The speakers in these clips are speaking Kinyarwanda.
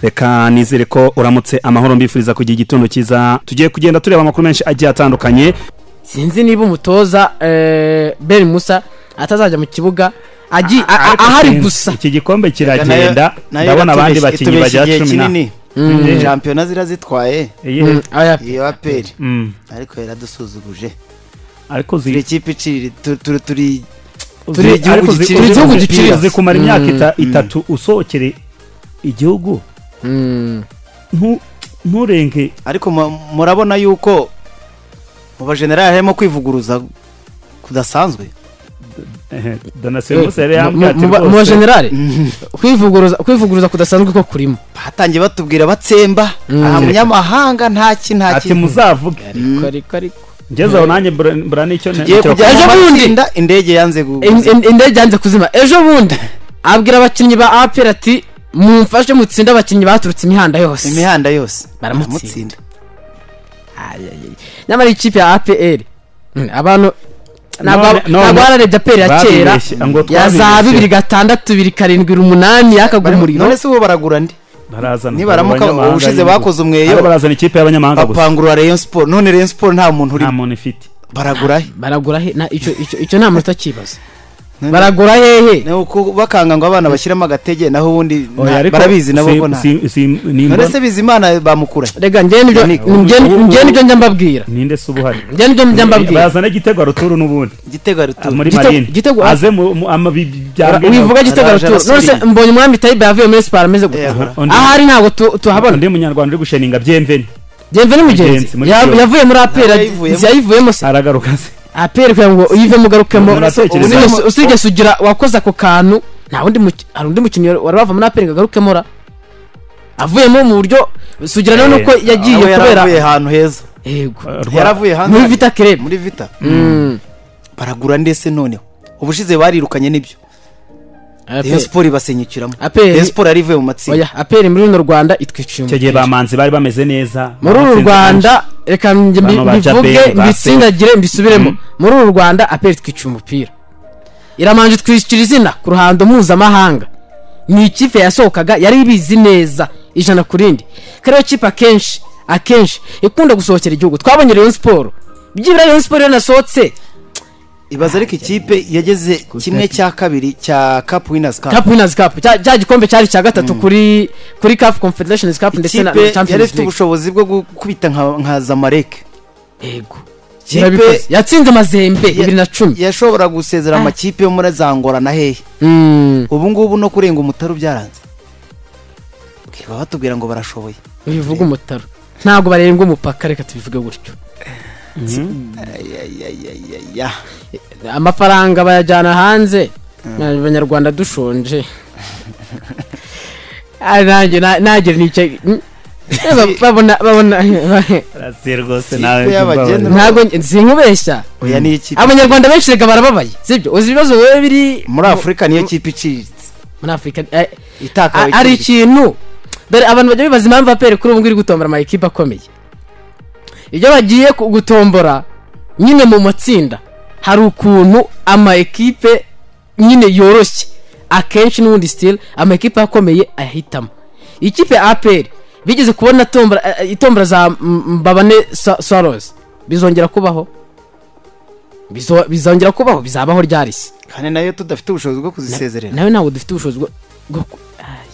reka nizere ko uramutse amahoro mbifuriza kugira igitondo cyiza tugiye kugenda tureba amakuru menshi agiye atandukanye sinzi niba umutoza eh, beri musa atazajya mu kibuga agiye- a- a- Ariko ahari sinzi, gusa iki gikombe kiragenda nayo ndabona abandi iratubeshye- bakinnyi itubeshye bagera cumi igihe na kinini. shampiyona zira zitwaye Iyihe? Mm, oya. iyo aperi Mm. ariko yaradusuzuguje ariko turi zi- ikipe iciri tu- turi turi zi- igihugu ariko zi- giciriritse zi- umupira. zi- zikumara Mm. imyaka ita- itatu usohokere igihugu Mm, ntu- nturenge ariko mu- murabona yuko mu bajenerali harimo kwivuguruza kudasanzwe ehe, eh, donasiyo yari mu- yambwiye ati mu- mu- mu rwose bajenerali kwivuguruza kwivuguruza kudasanzwe ko kurimo batangiye batubwira batsemba Mm. aha munyamahanga ntaki ati ntaki muzavuge ariko ariko ariko ngeze aho nanjye mbura- mbura n'icyo ne- tugiye nicyo- kujya Ejo mu bundi. matsinda indege yanze gu- In- in- indege yanze kuzima ejo bundi abwira abakinnyi ba aperi ati mumfashe mutsinde abakinnyi baturutse imihanda yose imihanda yose Baramutsinda. Ay, ay, ay. nyamara ikipe ya aperi mm, abantu ntabwo None- none- ntabwo bararebye aperi ya kera Babibeshye, ngo ya za twabibeshye. bibiri gatandatu bibiri karindwi umunani yakagura Barimo- umuriro none se bo baragura ndi barazana nibaramuka abanyamahanga ubushize y'ibihugu. bakoze umweyo Ariko barazana ikipe y'abanyamahanga gusa bapangurura rayon sport none rayon sport nta muntu uri nta muntu ifite baragura he baragura he na- icyo- icyo icyo nta munota kibaza None- baragura hehe ni uko bakanga ngo abana bashyiremo agatege naho ubundi nta- Oya, ariko barabizi nabo si- ngo nta si- si- ni none imbona- se bizimana bamukura he? rega njye nibyo Yannick, njye- ubu- njye nibyo njya mbabwira ninde se uba uhari njye nibyo njya mbabwira bazana igitego aruturu n'ubundi igitego Ah, aritura muri Igitego- marine igitego- aze mu mu- ama- bi- bi- bya Ura- wivuga gitego Araje aratu none se arasubiye. mbonye umwami tayiba yavuye muri siporo ameze gutya Yehora. Undi- ahari ntabwo tu- tuhabona undi munyarwanda uri gusheninga byemveni Mugenzi, gemve n'umugenzi muri Ya- Kiyovu. yavuye muri aperi Ntabwo yayivuyemo. yayivuyemo se aragaruka se aperi kugira ngo uyivemo ugarukemo Ubu natekereza- Usigeze- ubu ni- usigeze ugira wakoze ako kantu nta wundi muk- hari undi mukinnyi wari wava muri aperi ngo agarukemo ra avuyemo mu buryo sugira nawe Eh, nuko yagiye aho kubera yaravuye ahantu heza yego Eh, rwa- yaravuye hanze muri vita kerebe muri vita Mm. baragura ndetse noneho ubushize barirukanye n'ibyo rayon Aperi- sport ibasenyukiramo Aperi- rayon sport yarivuye mu matsinda oya aperi muri runo rwanda itwiciye icyo umupira. gihe bamanzi bari bameze neza muri uru batsinze rwanda reka nge mbi- Bano ba mbivuge Jaberi, ba mbitsindagire mbisubiremo muri uru rwanda aperi twica umupira iramanje itwicira izina ku ruhando mpuzamahanga ni ikipe yasohokaga yari ibizi neza ijana ku rindi kandi iyo kipe akenshi akenshi ikunda gusohokera igihugu twabonye rayon siporo byibura rayon siporo yanasohotse ibaza ariko ikipe yageze kimwe cya kabiri cya cup winners cup cup winners cup cya cya gikombe cyari icya gatatu kuri kuri caf confederations cup ndetse na ikipe na yari champions ifite league ubushobozi bwo gukubita nka nka zamareke yego Ikipe- Irabikoze. yatsinze amazembe bibiri na cumi yashobora gusezera Ah. amakipe yo muri za ngora na hehe Mm. ubu ngubu no kurenga umutaru byaranze baba batubwira ngo barashoboye bivuga umutaro ntabwo barenga umupaka reka tubivuge gutyo Ayayayaya. amafaranga bayajyana hanze abanyarwanda dushonje Ah, nanjye na- nagira n'icyo Mm. Eh, ba- babona babona Rasi rwose nawe Ikipe y'abageni- mbabarira. ntabwo sinkubeshya oya niyo kipe abanyarwanda benshi reka barababaye sibyo uzi ibibazo wowe biri muri afurika niyo kipe iciriritse muri afurika eh, itakawe A- hari ikintu dore abantu bajya bibaza impamvu aperi kuri ubu ngubu iri gutombora amayikipe akomeye ibyo bagiye ku- gutombora nyine mu matsinda hari ukuntu amayikipe nyine yoroshye akenshi n'ubundi sitire amayikipe akomeye ayahitamo ikipe ya aperi bigeze kubona tombora- eh, eh, itombora za M- mbabane sarozi bizongera kubaho Bizo- bizongera kubaho bizabaho ryarisi kandi nayo tudafite ubushobozi bwo kuzisezerera nawe ntabwo dufite ubushobozi bwo- bwo ku- Ay.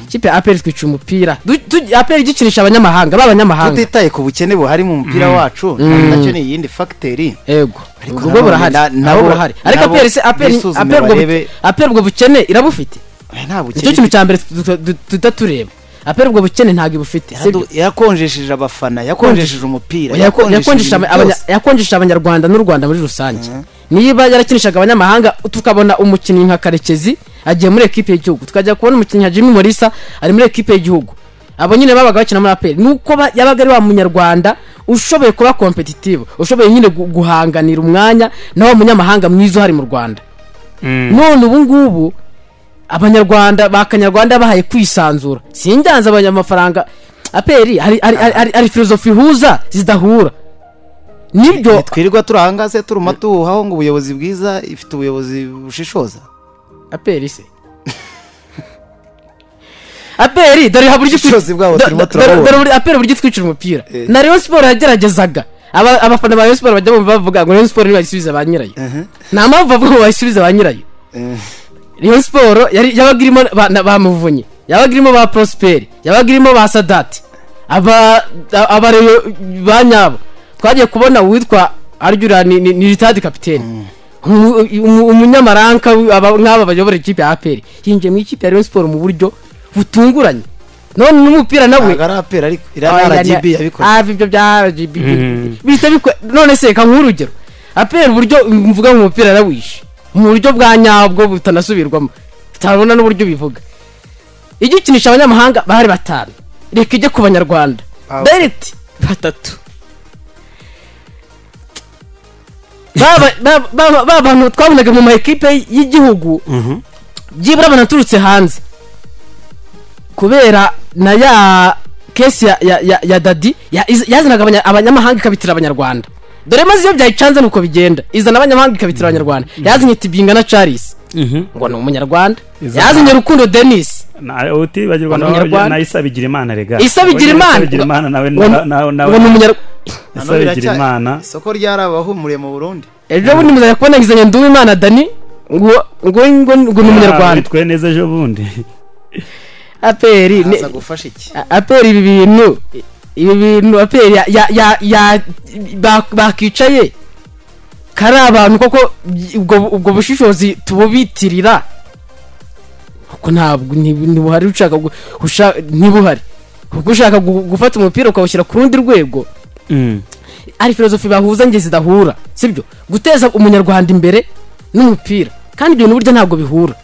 ikipe ya aperi twica umupira Du- tu- aperi igikinisha abanyamahanga b'abanyamahanga tutitaye ku bukene buhari mu mupira wacu nacyo ni iyindi fagiteri ego Ariko ubwo nanone burahari na- nabwo nabo- burahari ariko nabo aperi se aperi bisuzume aperi ubwo bu- barebe- aperi ubwo bukene irabufite Oya, nta nicyo bukene kintu cya mbere tu- tu- tu- tuta tureba aperi ubwo bukene ntabwo ibufite sibyo? Yaradu- yakonjesheje abafana yakonjesheje umupira Yako- yakonjesha ibintu abanya- byose. yakonjesha abanyarwanda n'u rwanda muri rusange niba yarakinishaga abanyamahanga tukabona umukinnyi nka karekezi agiye muri ekipe y'igihugu tukajya kubona umukinnyi nka jimmy morisa ari muri ekipe y'igihugu abo nyine babaga bakina muri aperi nuko ba- yabaga ari wa munyarwanda ushoboye kuba kompetitivu ushoboye nyine gu- guhanganira umwanya na wa munyamahanga mwiza uhari mu rwanda none ubu ngubu abanyarwanda ba kanyarwanda bahaye kwisanzura sinjyanze abanyamafaranga aperi hari, hari, hari, hari, hari filozofi ihuza zidahura nibyo twirirwa turi ahangaze turuma tuwuhaho ngo ubuyobozi bwiza ifite ubuyobozi bushishoza aperi se aperi dore ha buryo Ubushishozi bwabo do- turimo do- turabubona. dore buri- aperi buryo twicira umupira Eh. na Rayon Sport yageragezaga Aba- abafana ba Rayon Sport bajya bumva bavuga ngo Rayon Sport ntibayisubize ba nyirayo nta mpamvu bavuga ngo bayisubize ba nyirayo Eh. Rayon Sport yari yabaga irimo ba, na- ba Muvunyi yabaga irimo ba Prosper yabaga irimo ba Sadati aba a- aba Rayon ba nyabo twagiye kubona uwitwa Arjura ni, ni, ni Ritadi kapiteni Umu- umu- umunyamaranka wi- aba- nk'aba bayobora ikipe ya APR yinjiye mu ikipe ya Rayon Sport mu buryo butunguranye none n'umupira nawe ntabwo ari apera ariko Ah, iriya yani- rgb yabikoze ah ibyo bya RGB Mm. bihita bikora none se reka nk'uhe urugero apera uburyo mvuga mu mupira yarawishe mu buryo bwa nyabwo butanasubirwamo tutabona n'uburyo bivuga ijya ikinisha abanyamahanga bahari batanu reka ijye ku banyarwanda Ah, dereti batatu Ba- ba- ba- ba- ba bantu twabonaga mu ma ekipe y'igihugu byibura banaturutse hanze kubera na ya kesi ya, ya, ya, ya dadi ya- iz- yazanaga abanya- abanyamahanga ikabitira abanyarwanda dore maze iyo byayicanze nuko bigenda izana abanyamahanga ikabitira abanyarwanda yazanye tibinga na charles ngo ni umunyarwanda Izana- yazanye rukundo denis Na- utibagirwa nawe Abanyarwanda. na Isa Bigirimana rega Isa Bigirimana. Bigirimana nawe nawe Ngo- ngo ni nawe umunyarwanda Isa Bigirimana isoko ryarabahumuriye mu burundi ejo bundi muzajya kubona ngizanye nduwimana dani ngo ngo ngo ngo ni umunyarwanda twitwaye neza ejo bundi aperi ni- aza gufasha iki A- aperi ibi bintu ibi bintu aperi ya ya ya, ya ba- bakicaye kari abantu koko by- ubwo ubwo bushishozi tububitirira kuko ntabwo nti- ntibuhari ushaka gu- usha- ntibuhari kuko ushaka gu- gufata umupira ukawushyira ku rundi rwego Mm. ari filozofi bahuza nge zidahura sibyo guteza umunyarwanda imbere n'umupira kandi ibyo bintu burya ntabwo bihura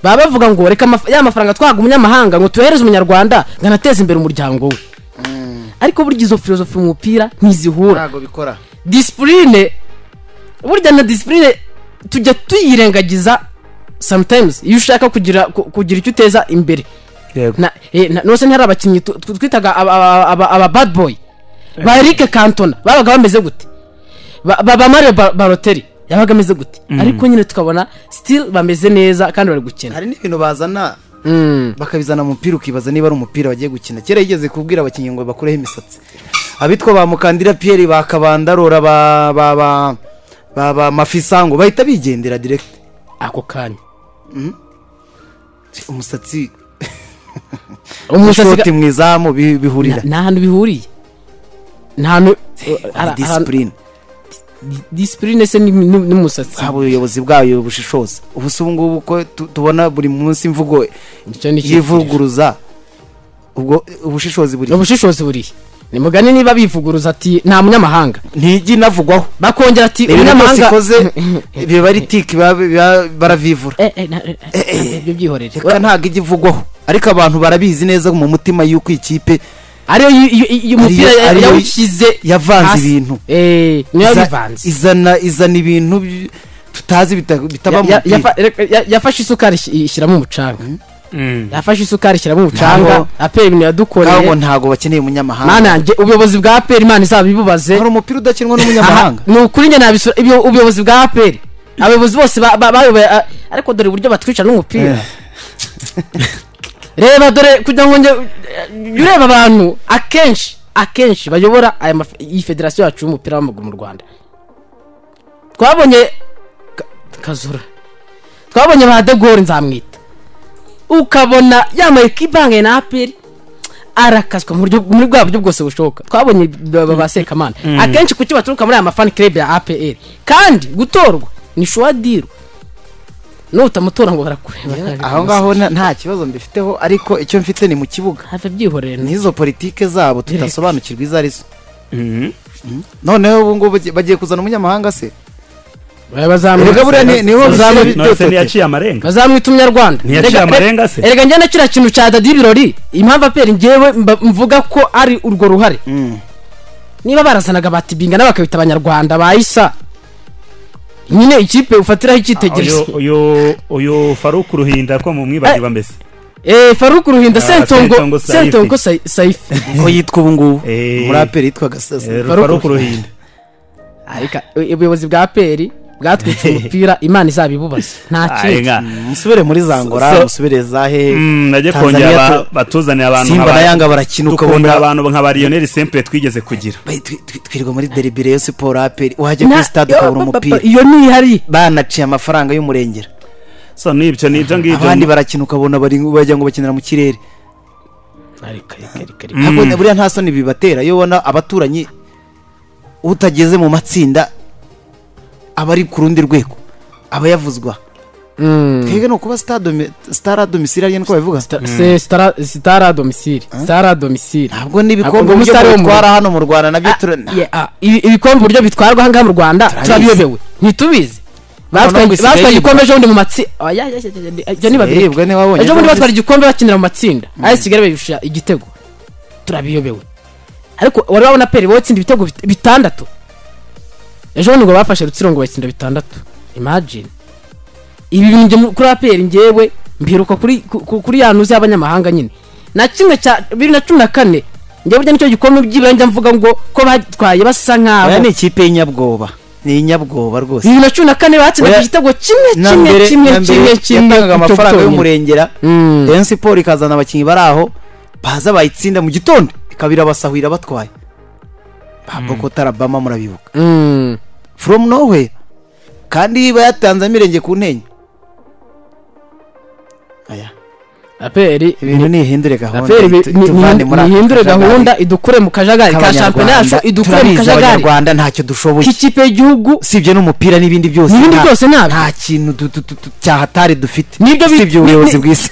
baba bavuga ngo reka amaf- ya mafaranga twahaga umunyamahanga ngo tuyohereze umunyarwanda ngo anateze imbere umuryango we ariko burya izo filozofi mu mupira ntizihura ntabwo bikora disipurine burya na disipurine tujya tuyirengagiza sometimes iyo ushaka kugira ku- kugira icyo uteza imbere Yego. na eh, na- nose ntihari abakinnyi tu- tu- twitaga aba- aba aba- aba bad boy ba Eric Cantona babaga bameze gute ba ba- ba Mario Ba- Balotelli yabaga ameze gute ariko nyine tukabona still bameze neza kandi bari gukina hari n'ibintu bazana Mm. bakabizana mu mupira ukibaza niba ari umupira bagiye gukina kera yigeze kubwira abakinnyi ngo bakureho imisatsi abitwa ba mukandira piyeri ba kabandarora ba ba ba ba ba mafisa ngo bahita bigendera direkiti ako kanya umusatsi umusatsi n'ishoti ga- mu izamu bi- bihurira nta hantu bihuriye nta hantu eh, hari ara- ahantu- disipurine disipurine se ni- ni- n'umusatsi haba ubuyobozi bwayo bushishoza ubusa ubu ngubu ko tu- tubona buri munsi imvugo Icyo ni icyifuzo. yivuguruza ubwo ubushishozi buri ubushishozi burihe ni mugani niba bivuguruza ati nta munyamahanga ntijya inavugwaho bakongera ati ibintu byose umunyamahanga ikoze biba ari tiki biba- biba- baravivura Eh, eh, na- eh, ibyo byihorere reka ntabwo ijya ivugwaho ariko abantu barabizi neza mu mutima y'uko ikipe ariyo yu- yu- yu- umupira Ariyo- ariyo yawushyize yavanze hasi. ibintu. eh niyo iza- yabivanze izana izana ibintu by- tutazi bita- bitaba mu Ya- ya- mupira. yafa- reka- ya- yafashe isukari ish- ishyiramo umucanga Mm. yafashe isukari ishyiramo umucanga Ntabwo- apera ibintu Ngaho ngo yadukoreye ntabwo bakeneye umunyamahanga mana yanjye ubuyobozi bwa apera imana izabibubaze hari umupira udakinwa Aha, n'umunyamahanga ni ukuri njye nabisura ibyo ubuyobozi bwa apera abayobozi bose ba- ba- bayoboye a- ariko dore uburyo batwica n'umupira reba dore kugira ngo njye jya ureba abantu akenshi akenshi bayobora aya maf- iyi federasiyo yacu y'umupira w'amaguru mu rwanda twabonye Ka- kazura twabonye ba de Gaulle nzamwita ukabona yambaye ikibangaye na aperi arakazwa mu buryo muri bwa buryo bwose bushoboka twabonye ba- ba- ba sekamana akenshi kuki baturuka muri aya mafani club ya apr kandi gutorwa ni shuwa diru nutamutora ngo barakureba aho ngaho na- nta kibazo mbifiteho ariko icyo mfite ni mu kibuga hafi byihorere ni n'izo politike zabo tutasobanukirwa izo arizo Mm. noneho ubu ngubu bagiye- bagiye kuzana umunyamahanga se Erega buriya ni- niho bazamwita uzaba- None se ntiyaciye amarenga umunyarwanda Ntiyaciye Erega- amarenga se? erega njye na kiriya kintu cya dadi birori impamvu aperi ngewe mba- mvuga ko ari urwo ruhare Mm. niba barazanaga batibinga bakabita abanyarwanda bayisa nyine ikipe ufatiraho icyitegererezo Uyu- uyu uyu faruku ruhinda ko mumwibagiba mbese Eh, faruku ruhinda Ah, sentongo Sentongo Saifi. sentongo Sai- saifi ko yitwa ubu ngubu Eh. muri aperi yitwa gasasa Eh, faruku ruhinda ariko ubuyobozi bwa aperi bwatwitse umupira imana izabibubaza nta Aye, kindi nka- musubire muri zangora So- musubire za he Mm, najya Tanzania kongera ba- tu- batuzanire abantu Simba nka ba- na Yanga barakina dukunda ukabona abantu nka ba Lionel Sempre twigeze kugira Bayi- twi- twi- twirirwa muri deribire yo siporo aperi wajya Na- kuri stade ukabura yo, ba- ba- umupira ba- iyo ni ihari banaciye amafaranga y'umurengera so nibyo nibyo ngibyo abandi barakina ukabona bari bajya ngo bakinira mu kirere Ntabwo- buriya nta soni bibatera iyo ubona abaturanyi utageze mu matsinda aba ari ku rundi rwego aba yavuzwa Mm. twebwe ni ukuba sitade sitara domisire ariyo niko babivuga Sta- se- stara- sitara domisili stara domisili ntabwo n'ibikombe Ntabwo uburyo umusare wo mu- bitwara hano mu rwanda nabyo Ah, tura- yeah, ah, ibi- ibikombe uburyo bitwarwa ahangaha mu rwanda turabiyobewe ntitubizi batwaye ngo isigaye batwaye yibwa. igikombe ejo bundi mu matsinda ibyo ni babiri Yibwe niba wabonye ejo bundi ko batwara igikombe bakinira mu matsinda ayo kigali bayirusha igitego turabiyobewe ariko wari wabona peri wowe itsinda ibitego bit- bitandatu ejo bundi ngo bafashe rutsiro ngo batsinda bitandatu imagine ibi bintu njye mu- kuri aperi ngewe mbiheruka kuri ku- ku- kuri ya ntuzi y'abanyamahanga nyine na kimwe cya bibiri na cumi na kane njyewe burya nicyo gikombe byibura njya mvuga ngo ko batwaye basa oya ni nk'abo ikipe y'inyabwoba ni inyabwoba rwose bibiri na cumi na kane batsindaga Oya, igitego kimwe na kimwe mbere- kimwe na mbere kimwe kimwe ku yatangaga amafaranga cyonyine. y'umurengera Mm. rayon siporo ikazana abakinnyi bari aho baza bayitsinda mu gitondo ikabira basahura batwaye babwo kotarabama murabibuka Mm. from nowhere kandi iba yatanze amirenge ku ntenyo aya aperi ibintu nihindure gahunda raferi tu- tuvane muri aka nihindure kajagari gahunda idukure mu kajagari ka k'Abanyarwanda. shampiyona yacu idukure mu Turabizi kajagari abanyarwanda ntacyo dushoboye k'ikipe y'igihugu usibye n'umupira n'ibindi byose n'ibindi nta- byose ntabyo nta kintu du- du- du- du- cyahatari dufite Nibyo bi- usibye ni- ubuyobozi ni- bw'isi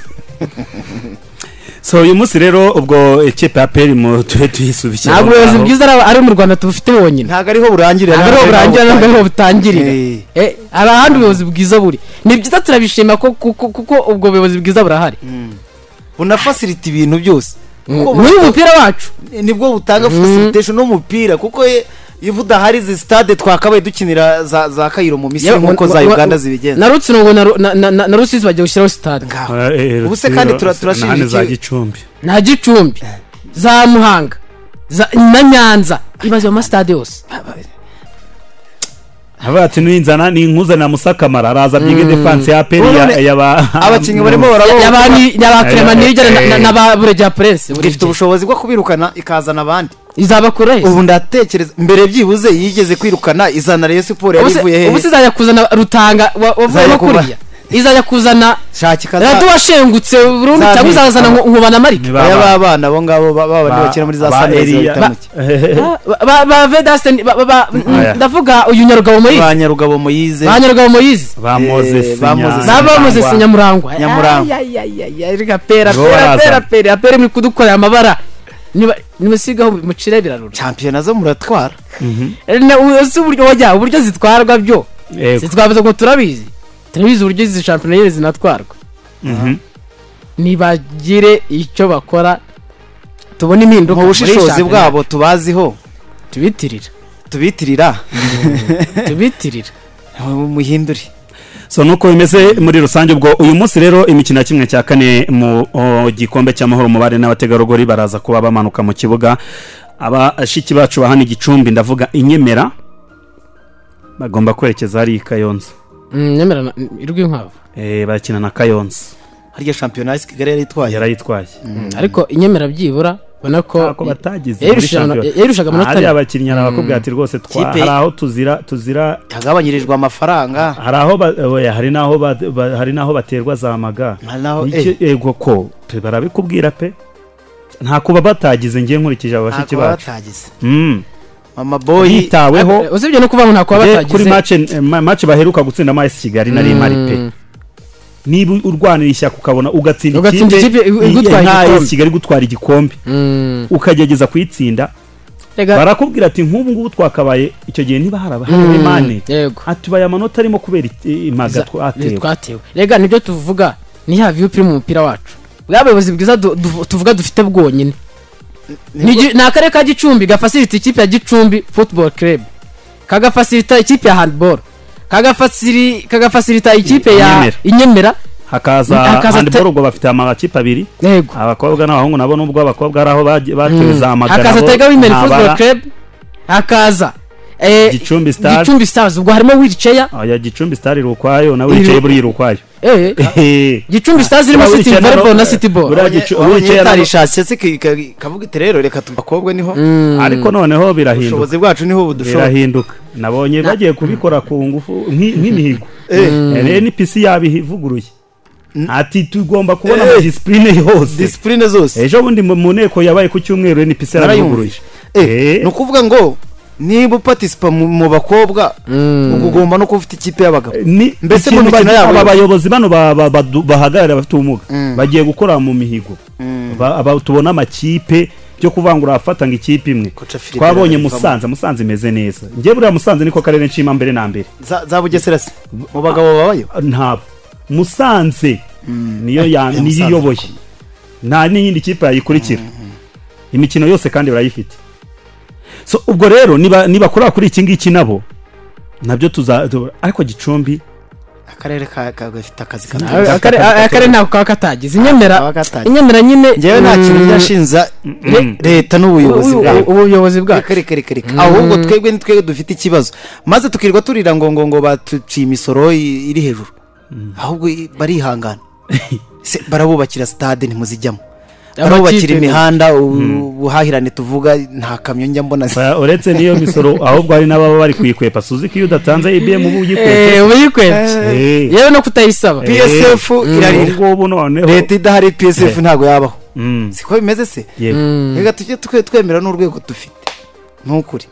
so uyu munsi rero ubwo ikipe ya PL mu tube tuyisubikira ntabwo ubuyobozi bwiza ari ari mu rwanda tubufite bonyine ntabwo ariho burangirira ntabwo ariho burangira ntabwo ariho butangirira Eh. Eh, hari ahandi ubuyobozi bwiza buri ni byiza turabishima ko- kuko kuko ubwo buyobozi bwiza burahari bunafasirita ibintu byose Kuko muri uyu mupira wacu nibwo butanga facilitation n'umupira kuko ye- iyo budahari izi stade twakabaye dukinira za za kayiro mu misiri nk'uko za uganda zibigenza na rutsiro ngo na Ru- na- na- na- na rusizi bagiye gushyiraho sitade Ngaho. bwiza Ubu se kandi tura- turashinja za iki- gicumbi nta gicumbi za muhanga za- na nyanza ibaze mu masitade yose Avuga ati ninzana ni nkuzanira musakamara araza byiga defense ya PL ya None- yaba abakinnyi barimo barabona yabakrema Eh, eh. nirya na ba buregeya puresi ifite ubushobozi bwo kubirukana ikazana abandi izabakuraho ubu ndatekereza mbere byibuze yigeze kwirukana izana rayon siporo yari ivuye ubu se hehe izajya kuzana rutanga wa- wavuyemo Izajya kuba- kuriya izajya kuzana shaka ikaza radu washengutse burundu Za- cyangwa izazana Aba- Nku- nkubana marike aya b'abana abo ngabo ba- ba bandi bakina muri za sanirezi bahitamo iki Ba- ba ba vedasiteni Aya. ndavuga uyu nyarugabo ba moyize nyarugabo moyize ba nyarugabo moyize bamoze Eh, ba Moses ba bamuze si nyamurangwa Nyamurangwa. nyamurangwa pera Nibo pera baraza. pera pera apera muri kudukorera amabara Niba- nimusigaho mucire birarura shampiyona zo muratwara Na- u- ese uburyo wajya uburyo zitwarwa byo Yego. zitwabuze ngo turabizi turabizi uburyo izi shampiyona nyine zinatwarwa Mhm. nibagire icyo bakora tubone impinduka mu muri bushishozi shampiyona. bwabo tubaziho tubitirira tubitirira tubitirira muhindure so nuko bimeze muri rusange ubwo uyu munsi rero imikino ya kimwe cya kane mu o, gikombe cy'amahoro mu bari n'abategarugori baraza kuba bamanuka mu kibuga abashiki bacu bahana igicumbi ndavuga inyemera bagomba kwerekeza hari i kayonza Mm, nyamara na- irwi inkwavu Eh, bakina na kayonza harya shampiyona ya kigali yari itwaye yarayitwaye ariko inyemera byibura ubona ko ko batagize yayirushaga muri amano- shampiyona. yayirushaga amanota hari abiri. abakinnyi arakubwira ati rwose twa- Kipe- hari aho tuzira tuzira yagabanyirijwe amafaranga hari aho ba- oya, hari n'aho ba- ba- hari n'aho baterwa za maga Hari n'aho- Niki- yego ko pe, barabikubwira pe nta kuba batagize ngiye nkurikije aba bashiki ntabwo bacu batagize Mm. mama boyi Eh, hitaweho usibye no kuvuga ngo ntabwo de, baba kuri batagize mace eh, ma- mace baheruka gutsinda amazi kigali na rimari pe niba urwanira ishyaka ukabona ugatsinda Ugatsinda ikipe ikipe i- igutwaye nka AS igikombe. kigali gutwara igikombe Mm. ukagerageza kuyitsinda Rega- barakubwira ati nk'ubu ngubu twakabaye icyo gihe niba haraba hari mane yego atubaye amanota arimo kubera iki- impaga twatewe twatewe rega nibyo tuvuga ni ya viyu piri mu mupira wacu bwa buyobozi bwiza du- du- tuvuga dufite bwonyine Ni gi- ni akarere ka gicumbi gafasirita ikipe ya gicumbi football club kagafasirita ikipe ya handball kagafasiri kagafasirita ikipe ya Inyemera. inyemera hakaza Hakaza te- handball ubwo bafite amakipe abiri yego abakobwa n'abahungu nabo nubwo abakobwa ari aho bagiye- batewe za magana hakaza bo tega women ntabara. football club hakaza eh, Gicumbi Stars. gicumbi stars ubwo harimo wiriceya oya gicumbi sitari iri ukwayo nawe wicaye buriya iri ukwayo gicumbi stars irimo Urabona city icyenda volleyball no- na city ball Buriya gicu- ubu wicaye hano- itarishatse se ki- ka- kavuga iti rero reka tu bakobwa niho ariko noneho birahinduka ubushobozi bwacu niho budushoboye birahinduka nabonye bagiye kubikora ku ngufu nk'i- nk'imihigo Eh, Eh, NPC yabivuguruye ati tugomba kubona ama disipurine yose disipurine zose ejo bundi mu- mu nteko yabaye ku cyumweru NPC yarabivuguruje narayumvise Eh, ni ukuvuga ngo niba upatispa mu mu bakobwa ubwo ugomba no kuba ufite ikipe y'abagabo ni Mbese mu ikintu mikino bagira- yabo aba yose. bayobozi bano ba- ba- badu- bahagarariye abafite ubumuga bagiye gukora mu mihigo Ba- aba- tubona amakipe byo kuvangura afatanga ikipe imwe Koca Philippe twabonye yarabivuga. musanze musanze imeze neza njye buriya musanze niko karere nshima mbere na mbere za za bugesera se mu bagabo babayo ntabwo musanze niyo ya- Eh, niyo Musanze iyoboye nta n'iyindi kipe yayikurikira imikino yose kandi barayifite so ubwo rero niba nibakorera kuri iki ngiki nabo nabyo tuza tu- ariko gicumbi akarere ka- ka- gafite akazi Ah, kanini Akazi akare- katagize. akare ntabwo kaba katagize inyemera kaba katagize. inyemera nyine ngewe nta kintu mm, byashinza mm. leta n'ubuyobozi ubu- bwayo ubuyobozi bwacu reka reka reka reka ahubwo twebwe ni twebwe dufite ikibazo maze tukirwa turira ngo ngo ngo batuciye imisoro i- iri hejuru ahubwo i- barihangana Se, barabubakira sitade ntimuzijyamo barabubakira Amakipe- imihanda u- ubuhahirane tuvuga nta kamyo njya mbona zi- Ba- uretse n'iyo misoro ahubwo hari n'ababa bari kuyikwepa suzi ko iyo udatanze ibm uba Eh, uyikwepese ubu yikwebye Eh. yewe no kutayisaba Eh. PSF irarira. Ubwo ngubu noneho leta idahari psf Eh. ntabwo yabaho Mm, siko bimeze se yego. reka tujye twe- twemera n'urwego dufite ni ukuri